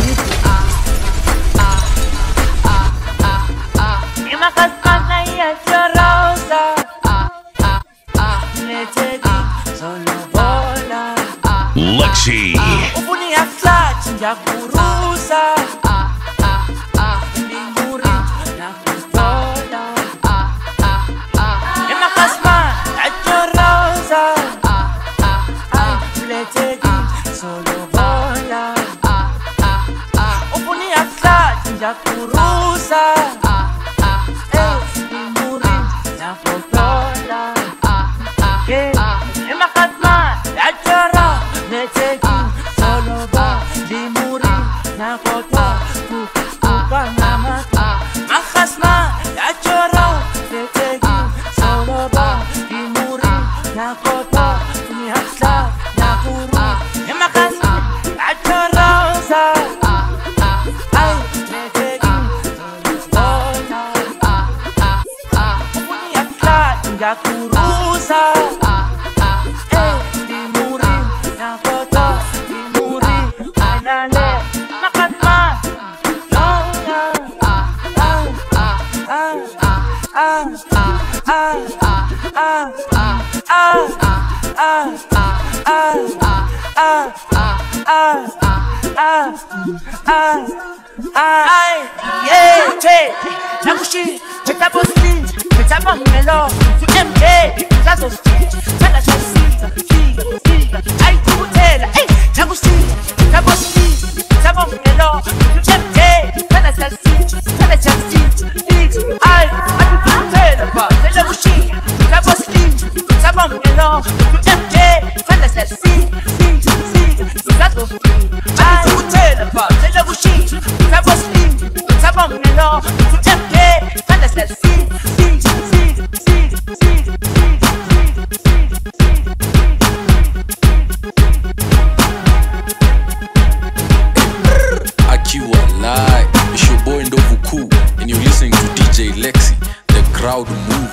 Speaker 15: Imakasana ya rosa. Letedi, solo bola.
Speaker 13: Lexi.
Speaker 15: Ufuni ya flat, ya kurusa. Mbinguri, na kubola. Imakasana ya rosa. Letedi, solo bola. Ufuni ya flat, ya kurusa. Mbinguri, na kubola. Yeah. Imakasana ya rosa. Letedi, solo bola. Limuri, na kubola. Kukanama. Makasma, ya choro, letegi, solo bola. Limuri, na kubola. Kunyasla, na kuru. Imakasma, ya choro, sa. Ay, letegi, solo bola. Kunyasla, ya kurusa. Eh, limuri, na kubola. Limuri, anale. Makasma, Nakushi, metabo speed, metabo melo, tu MK, zazo speed, tada chasita, figa, figa, ai tu tela, ei, nakushi, metabo speed, metabo melo, tu MK, tada chasita, tada chasita, figa, ai, ai tu tela, pa, tela kushi, metabo speed, metabo melo, tu MK, tada chasita, figa, figa, zazo speed, ai tu tela, pa, tela kushi, metabo speed, metabo melo, tu MK, tada chasita, figa, figa, figa, figa, figa, figa.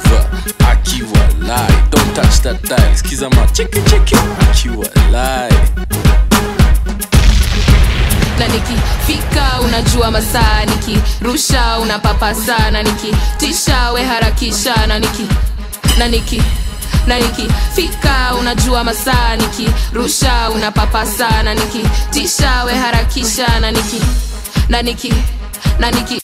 Speaker 10: diva akiwa lai don't touch that dial skiza ma cheki cheki akiwa lai
Speaker 24: na nikifika unajua masaa nikirusha unapapasa na nikitisha we harakisha na niki na niki na nikifika unajua masaa nikirusha unapapasa na nikitisha we harakisha na niki na niki na niki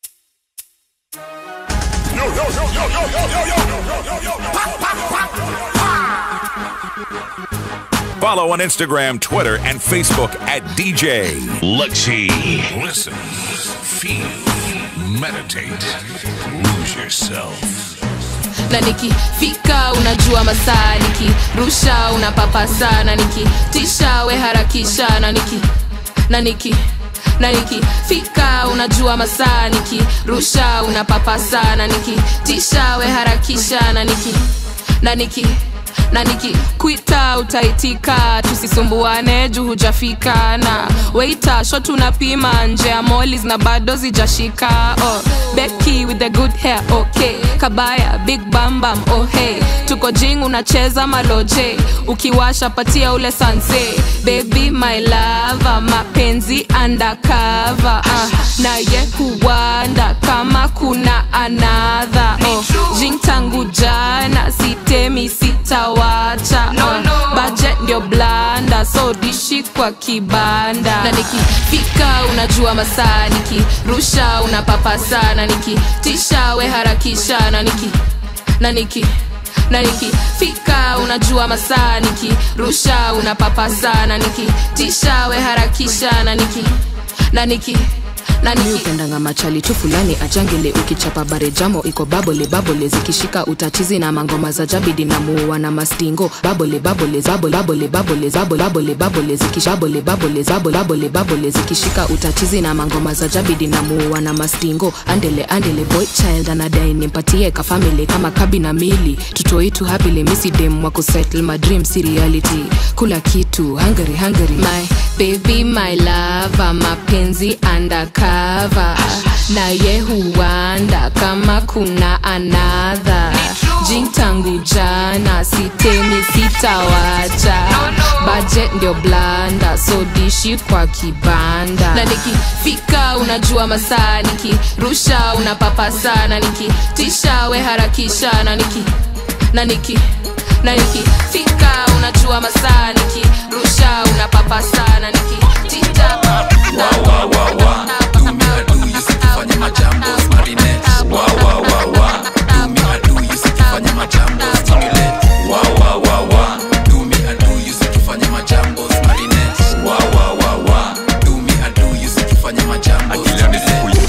Speaker 12: Follow on Instagram, Twitter, and Facebook at DJ Luxy. Listen, feel, meditate, lose yourself.
Speaker 24: na nikifika unajua masaa nikirusha unapapasa na nikitisha we harakisha na niki na niki na nikifika unajua masaa nikirusha unapapasa na nikitisha we harakisha na niki na niki na nikikwita utaitika tusisumbuane juu hujafika na weita shot unapima nje ya molis na bado zijashika oh, beki with the good hair okay kabaya big bambam oh hey tuko jing unacheza maloje ukiwasha patia ule sanse baby my lava mapenzi undercover uh, naye huwanda kama kuna anadha oh, jing tangu jana sitemi sitawacha no, no. budget ndio blanda so dishi kwa kibanda na nikifika unajua masaa nikirusha unapapasa na nikitisha we harakisha na niki na niki na nikifika unajua masaa nikirusha unapapasa na nikitisha we harakisha na niki na niki mi upendanga machali tu fulani ajangele ukichapa bare jamo iko babole babole zikishika utatizi na mangoma za jabidi na muua na mastingo babole babole zabole babole babole zabole babole babole zikishabole babole zabole babole babole zikishika utatizi na mangoma za jabidi na muua na mastingo andele andele boy child anadai nimpatie ka family kama kabi na mili tutoitu happily misi dem wa kusettle my dream si reality kula kitu hungry hungry my baby my lava mapenzi undercover naye huwanda kama kuna anadha jing tangu jana sitemi sitawacha budget ndio blanda so dishi kwa kibanda na nikifika unajua masaa nikirusha unapapasa na nikitisha we harakisha na niki na niki na nikifika unajua masaa nikirusha unapapasa na nikitisha
Speaker 6: fanya majambo marinette wa wa wa wa do me I do you sikifanya majambo stimulate wa wa wa wa do me I do you sikifanya majambo marinette wa wa wa wa do me I do you sikifanya majambo stimulate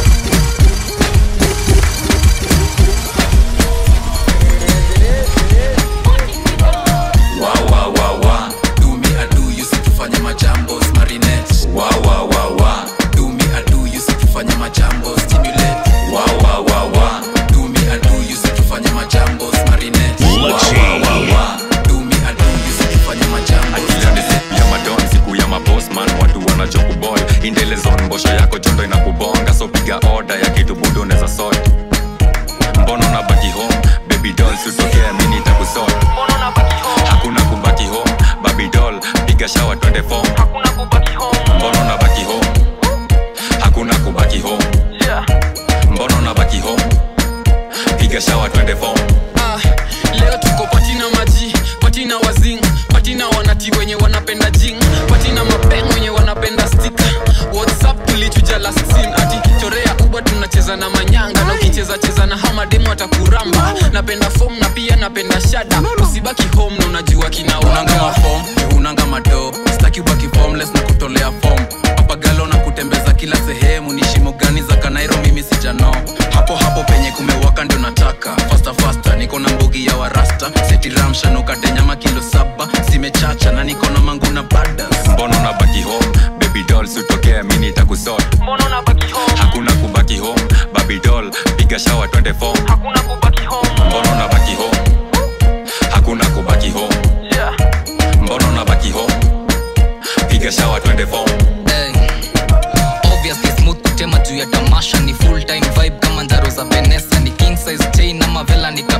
Speaker 6: wa wa wa wa do me I do you sikifanya majambo marinette wa wa wa wa do me I do you sikifanya majambo stimulate wa wa wa wa do me I do you sikifanya majambo marinette wa wa wa wa do me I do you sikifanya majambo
Speaker 7: ya madon siku ya mabosman watu wanachokubol indelezon mbosho yako chondo inakubonga so piga oda ya kitu budo unaweza sort mbona unabaki home baby doll sitokea mini takusort hakuna kubaki home baby doll piga shawa twende form mbona unabaki home hakuna kubaki home mbona unabaki home piga shawa twende form
Speaker 6: Ah, leo tuko patina maji patina wazing patina wanati wenye wanapenda jing patina mapeng wenye wanapenda stika whatsapp tulichuja last scene ati chorea uba tunacheza na manyanga na ukicheza cheza na hamademu atakuramba napenda fom na pia napenda shada usibaki home na unajua kinaunanga mafom unanga mado staki ubaki formless na kutolea fom papagalo na kutembeza kila sehemu ni shimo gani za kanairo mimi sijano hapo hapo penye kumewaka ndio nataka fasta fasta niko na mbugi ya warasta setiramshanukate nyama kilo saba zimechacha na niko na mangu na badas
Speaker 7: mbona unabaki home baby doll sitokea mini takusort hakuna kubaki home baby doll piga shawa twende form mbona unabaki home hakuna kubaki home mbona unabaki home piga shawa twende form
Speaker 14: obviously smooth kutema juu ya tamasha ni full time vibe kama ndaro za venesa ni king size chain ama vela ni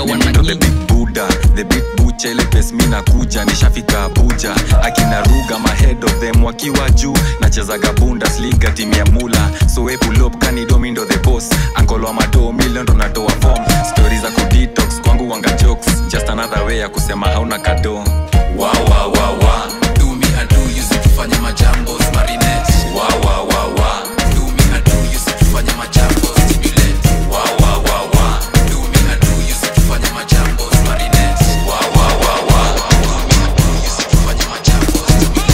Speaker 7: Ndo the big buddha the big bucha ile pes mi nakuja nishafika abuja akina ruga mahead of them wakiwa juu nachezaga bundesliga timu ya mula so we pull up kanidomi ndo the boss ankolo wa madoo milion ndo natoa form stori za kudetox kwangu wanga jokes just another way ya kusema hauna kado
Speaker 10: wa wa wa wa do me I do you si tufanye majambos marinette wa wa wa wa do me I do you si tufanye majambos stimulate wa wa wa wa do me I do you si tufanye majambos marinette wa wa wa wa do me I do you si tufanye majambos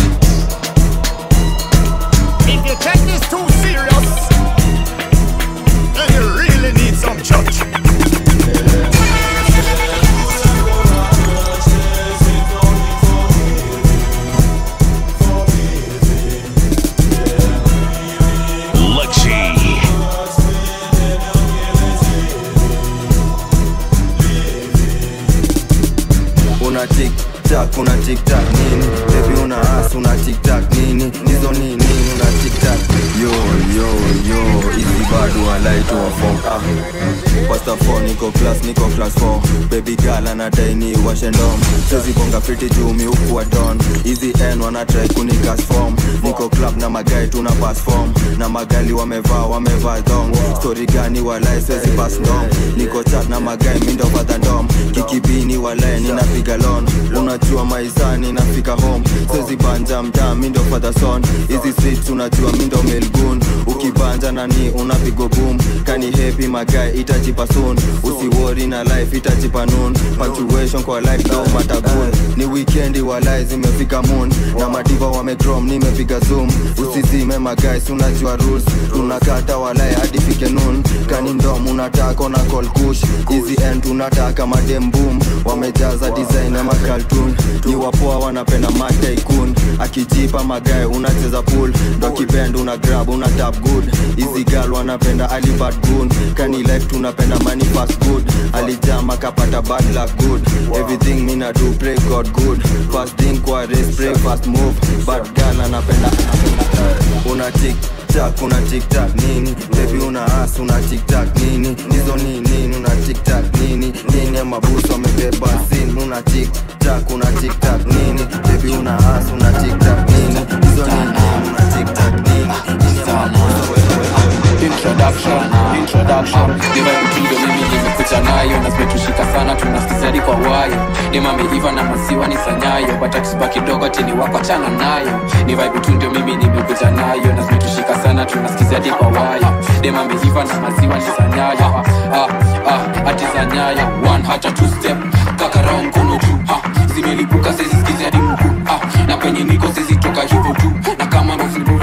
Speaker 14: If you take this too serious, then you really need some church.
Speaker 12: Luxy.
Speaker 16: una tiktak una tiktak nini bebi una as una tiktak nini hizo ni nini una tiktak yo yo yo hizi bado alaitwa form ah pasta 4 niko class niko class 4 baby girl anadai ni washendom chezi bonga fiti juu miukuwa don hizi n wanatrai kunikas form niko club na magai tuna pass form na magali wamevaa wamevaa dong story gani walai swezi pass ndom niko chat na magai mindo fadha ndom kikibini walai ninapiga lon unajua maisani nafika home swezi banja mtaa mindo fadha son hizi streets unajua mindo melgun ukibanja nani unapigo boom kani happy magai itajipa soon usiwori na life itajipa noon punctuation kwa life no matagun ni weekendi walai zimefika moon na madiva wamegrom nimepiga zoom usizime magais unajua rules tunakata walai hadi fike noon kani ndom unataka na call kush hizi end tunataka madem boom wamejaza design ya makaltun ni wapoa wanapenda mataikun akijipa magae unacheza pool ndo kipend una grab una tap good hizi gal wanapenda alibad gun kani life tunapenda money fast good alijama kapata bad luck good everything mina do pray god good fast thing kwa race pray fast move bad gal anapenda una tik tak una tiktak nini bebi una as una tiktak nini hizo ni nini una tiktak nini nini mabusu amebeba sin una tiktak una tiktak nini bebi una as una tiktak nini hizo ni nini una tiktak nini nini mabusu
Speaker 6: introduction introduction divaikutundo mimi nimekuja nayo na zimetushika sana tunasizadi kwa wayo nimameiva na maziwa ni sanyayo batakisuba kidogo tini wako chana nayo ni vaibutundo mimi nimekuja nayo na zimetushika sana tunasizadi kwa wayo nimameiva na maziwa ni sanyayo ah, ah, ati sanyayo one hata two step kakarao mkono juu ah, zimelipuka sezisikizi hadi mkuu ah, na penye niko sezitoka hivyo tu na kama ndozinguvu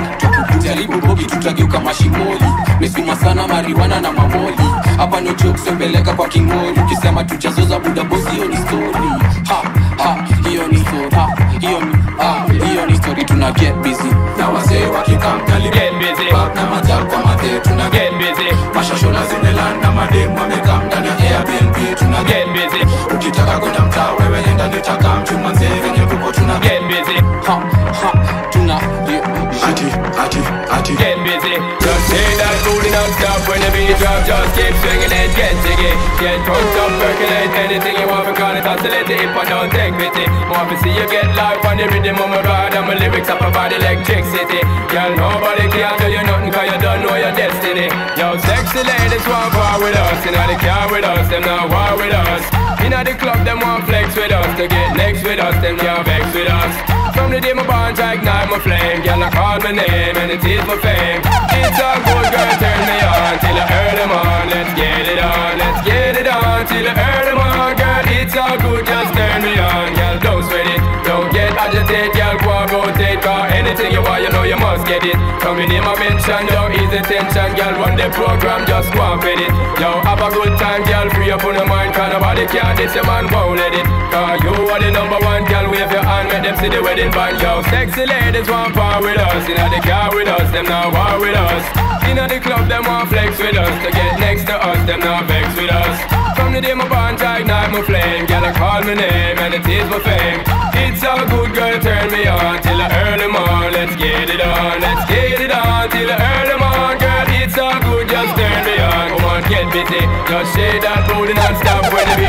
Speaker 6: jaribu bogi tutageuka mashimoli mesuma sana mariwana na mamoli hapa no joke sembeleka kwa kingori ukisema tujazoza buda bosi hiyo ni story ha ha hiyo ni story ha hiyo ni ha hiyo ni story tuna get busy na wazee wakikamkali get busy back na majal kwa madhe tuna get busy mashashola zimelanda mademu wamekam ndani ya airbnb tuna get busy ukitaka kwenda mtaa wewe enda nitaka mchuma mzee venye kuko tuna get busy ha ha tuna
Speaker 10: Ati, ati, ati. Get busy. Just say that booty non-stop when the beat drop. Just keep swinging it, get jiggy. Get drunk up, percolate anything you want because it's oscillate if I don't take pity. More to see you get live on the rhythm of my ride and my lyrics up about electricity. Girl, nobody can do you nothing cause you don't know your destiny. Yo, sexy ladies want war with us. Inna the car with us, them not war with us. Inna the club, them want flex with us. To get next with us, them can't vex with us. From the day my bond I ignite my flame Girl, I call my name and it is my fame It's a good girl, turn me on Till I earn them on Let's get it on, let's get it on Till I earn them on Girl, it's all good, just turn me on Girl, don't sweat it, don't get agitated Girl, go and rotate Cause anything you want, you know you must get it From the name I mention, yo, ease the tension Girl, run the program, just go and fit it Yo, have a good time, girl, free up on your mind Cause nobody can diss your man, won't let it Cause you are the number one, girl, wave your hand Make them see the wedding band, yo Sexy ladies want part with us Inna the car with us, them not war with us Inna the club, them want flex with us To get next to us, them not vex with us From the day my bond I ignite my flame Girl, I call my name and it is my fame It's all good, girl, turn me on Till I earn them on, let's get it on Let's get it on, till I earn them on Girl, it's all good, just turn me on Come on, get busy Just shake that booty non-stop when the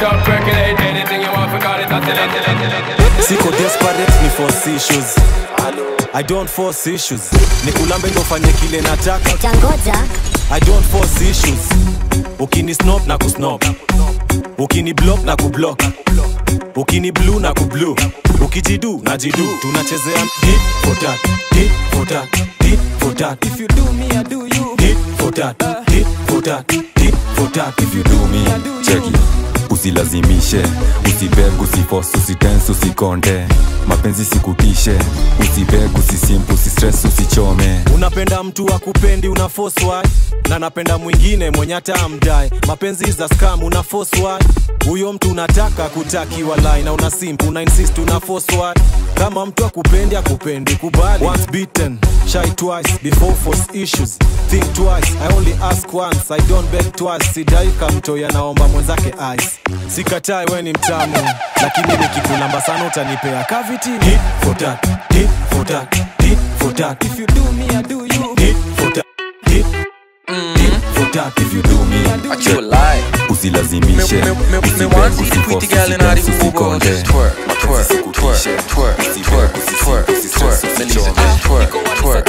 Speaker 10: Don't stop percolate anything you want for call it oscillate
Speaker 3: siko desperate ni force issues i don't force issues nikulambe ndo fanye kile nataka i don't force issues ukini snop na kusnop ukini block na kublock ukini blue na kublu ukijidu na jidu tunachezea hit for that hit for that hit for that if you do me i do you hit for that hit for that hit for that if you do me i do you
Speaker 7: cheki usilazimishe usibeg usifos usitens usikonde mapenzi sikutishe usibeg usisimp usistress usichome
Speaker 3: unapenda mtu akupendi una force why na napenda mwingine mwenye hata amdai mapenzi za scam una force why huyo mtu unataka kutakiwa line na una simp una insist una force why kama mtu akupendi akupendi kubali once beaten shy twice before force issues think twice i only ask once i don't beg twice sidai kamtoya naomba mwenzake ice sikatai we ni mtamu lakini nikikulamba sana utanipea cavity hit for that hit for that hit for that if you do me i do you hit for that hit hit for that if you do me i do you
Speaker 7: usilazimishe usibeg usifos usitens usikonde mapenzi sikutishe usibeg usisimp usistress usichome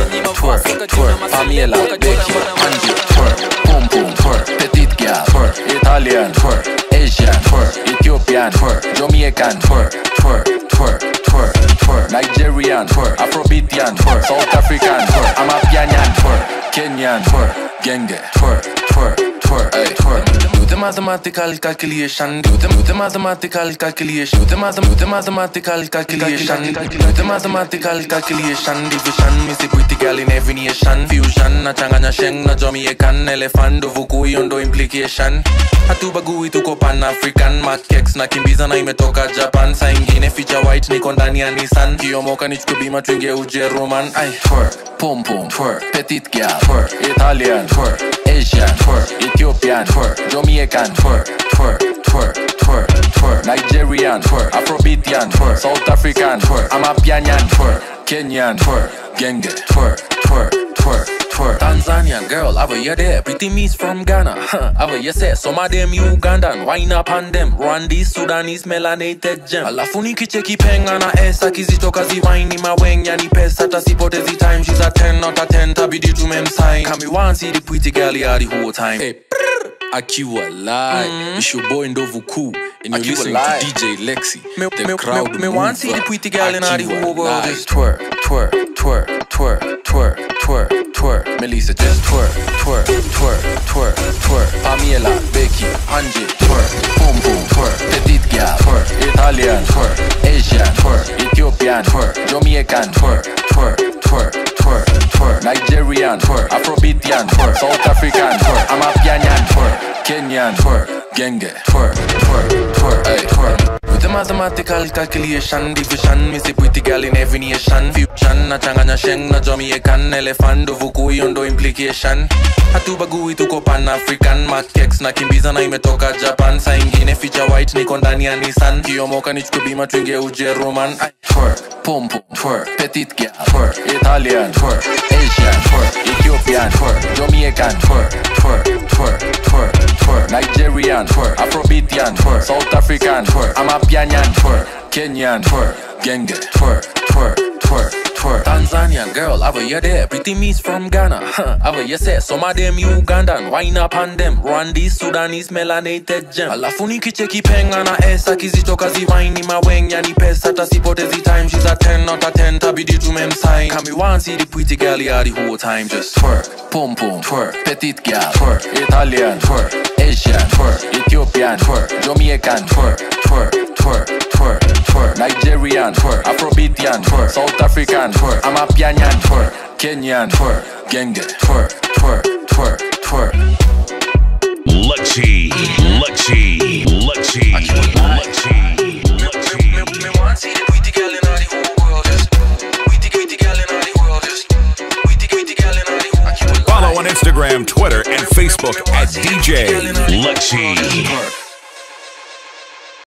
Speaker 17: Pamela, Becky, Angie, twerk, boom boom, twerk, petite gal, twerk, Italian, twerk, Asian, twerk, Ethiopian, twerk, Jamaican, twerk, twerk, twerk, twerk, twerk, Nigerian, twerk, Afrobeatian, twerk, South African, twerk, Amapianyan, twerk, Kenyan, twerk, Genge, twerk, twerk, twerk, ay, twerk. Do the mathematical calculation, do the, do the mathematical calculation, do the, math, do the mathematical calculation, do the mathematical calculation, division, me see pretty girl in every nation, fusion, na changanya sheng na Jamaican, elephant, dovuku hiyo ndo implication. Hatubagui tuko pan African, makex na kimbiza na imetoka Japan, saa ingine feature white niko ndani ya Nissan, kiomoka nichukue bima tuingie Ujeruman, ay, twerk, pom pom, twerk, petite gal, twerk, Italian, twerk, Asian, twerk, Ethiopian, twerk, Jamaican, twerk, twerk, twerk, twerk, twerk, Nigerian, twerk, Afrobeatian, twerk, South African, twerk, Amapianyan, twerk, Kenyan, twerk, Genge, twerk, twerk, twerk, twerk. Tanzanian girl, have you there? Pretty miss from Ghana, huh? Have you say some of them Ugandan, wine up on them, Rwandese, Sudanese, melanated gem. Alafu nikicheki penga na esa kizitoka ziwaini mawenya ni pesa tasipotezi time, she's a 10 not a 10, tabidi tumemsign. Kami want see the pretty girl here the whole time. Hey, Akiwa lie, it's your boy Ndovu Cool, and you're Akiwa listening lie. to DJ Lexi. Me, the me, crowd me, me want see the mover. pretty girl in all the Akiwa whole world lie. just twerk, twerk, twerk, twerk, twerk, twerk, twerk. Melissa just twerk, twerk, twerk, twerk, twerk. Pamela, Becky, Angie, twerk, boom boom, twerk. Petite gal, twerk, Italian, twerk, Asian, twerk, Ethiopian, twerk, Jamaican, twerk, twerk, twerk, twerk, twerk. Nigerian, twerk, Afrobeatian, twerk, South African, twerk, Amapianyan, twerk, Kenyan, twerk, Genge, twerk, twerk, twerk, ay, twerk. With the mathematical calculation, division, me see pretty girl in every nation. Fusion, na changanya sheng na Jamaican, elephant, dovuku hiyo ndo implication. Hatubagui tuko pan African, makex na kimbiza na imetoka Japan. Saa ingine feature white niko ndani ya Nissan. Kiomoka nichukue bima tuingie Ujeruman. Ay, Twerk, pom pom, twerk, petite gal, twerk, Italian, twerk, Asian, twerk, Ethiopian, twerk, Jamaican, twerk, twerk, twerk, twerk, twerk, Nigerian, twerk, Afrobeatian, twerk, South African, twerk, Amapianyan, twerk, Kenyan, twerk, Genge, twerk, twerk, twerk, twerk. Tanzanian girl, have you there? Pretty miss from Ghana, huh? Have you say some of them Ugandan, wine up on them, Rwandese, Sudanese, melanated gem. Alafu nikicheki penga na esa kizitoka ziwaini mawenya ni pesa tasipotezi time, she's a 10 not a 10, tabidi tumemsign. Kami want see the pretty girl here the whole time, just twerk, pom pom, twerk, petite gal, twerk, Italian, twerk, Asian, twerk, Ethiopian, twerk, Jamaican, twerk, twerk, twerk, twerk, twerk, Nigerian, twerk, Afrobeatian, twerk, South African, twerk, Amapianyan, twerk, Kenyan, twerk, Genge, twerk, twerk, twerk, twerk.
Speaker 12: Luxy, Luxy, Luxy, Luxy. Follow on Instagram, Twitter, and Facebook at DJ Luxy.